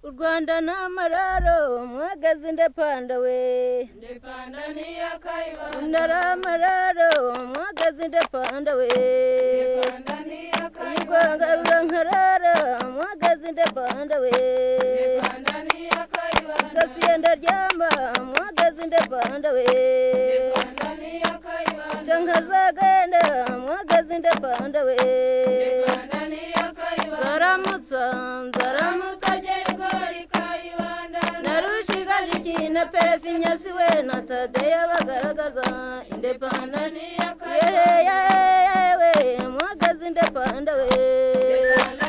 u rwanda ni amararo mwagaze indapanda we ndipanda niya kayibanda ntari amararo mwagaze indapanda we ndipanda niya iyi kayibanda rwanga rurankarara mwagaze indapanda we ndipanda niya kayibanda sasiye ndaryama mwagaze indapanda we ndipanda niya kayibanda shankazagenda mwagaze indapanda we ndipanda niya kayibanda zaramutsa zaramutsa ramutogerwari kayibanda narushiga jiki na perefinyasi we na tadeya bagaragaza indepanda ndipanda niya yewe kayibanda mwagaze indepanda we ndipanda